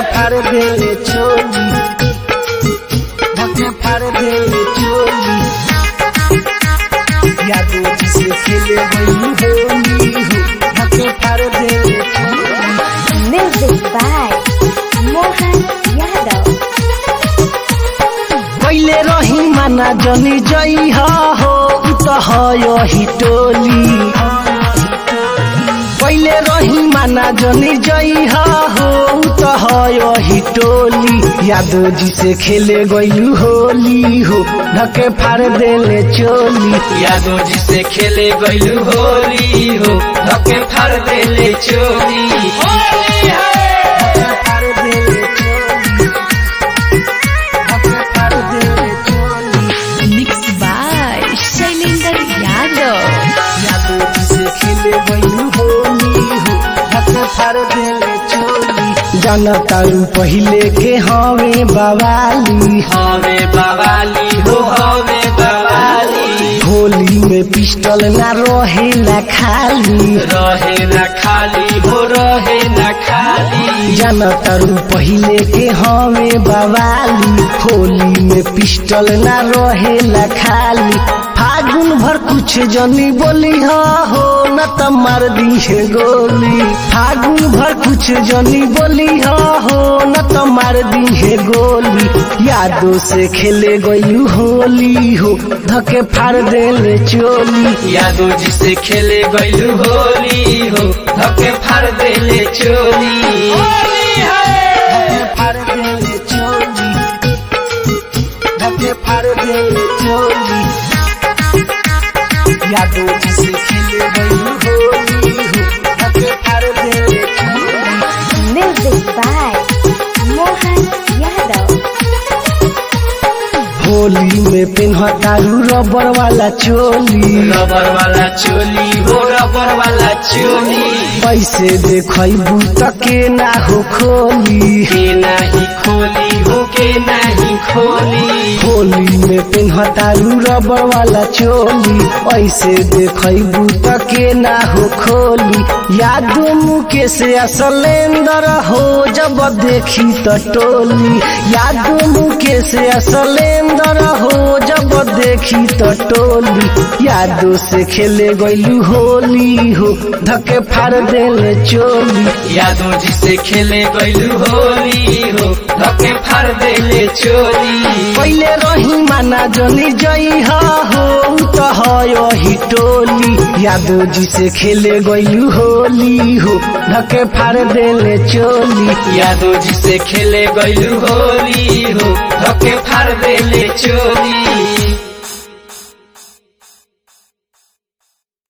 फाड़ देले चोली धके फाड़ देले चोली यादो जिसे खेले गई होली हो धके फाड़ देले चोली Music by Mohan Yadav. पहिले रही माना जनी जई हो त हयो ही टोली पहिले रही माना जनी जई हो त हयो ही टोली यादो जी से खेले गई होली हो ढके फाड़ देले चोली यादो जी से खेले गइलू होली हो धके फाड़ देले चोली ढके फाड़ देले चोली ढके फाड़ देले चोली Mixed by Shailendra Yadav. यादो जिसे खेले गई होली हो ढके फाड़ देले चोली जनतारू पहिले के हवे बवाली हवे बवाली हो हवे बवाली होली में पिस्टल ना रहेला खाली रहे न खाली हो रहे न खाली जनतारू पहिले के हवे बवाली होली में पिस्टल ना रहेला खाली फागुन भर कुछ जनी बोली हो न त मार दी है गोली फागुन भर कुछ जनी बोली हो न त मार दी है गोली यादों से खेले गई होली हो धके फाड़ देले चोली यादो जी से खेले गइलू होली हो धके फाड़ देले चोली धके फाड़ देले चोली धके फाड़ देले चोली यादों जिसे खेले गई होली हो धके फाड़ देले चोली Music by Mohan Yadav. Holi में पेन्हतारू रबर वाला चोली रबर वाला चोली हो रबर वाला चोली पैसे देखबू त के ना हो खोली के नाही खोली हो के नाही खोली होली में पेन्हतारू रबर वाला चोली ऐसे देखबू त के ना हो खोली यादो मुके से असलेंदर हो जब देखी त टोली यादो मुके से असलेंदर हो जब देखी त टोली यादो से खेले गइलू होली हो धके फाड़ देले चोली यादो जी से खेले गइलू होली हो धके फाड़ देले चोली पहिले रही माना जनी जई हो त हयो ही टोली यादो जी से खेले गइलू होली हो ढके फाड़ देले चोली यादो जी से खेले गइलू होली हो धके फाड़ देले चोली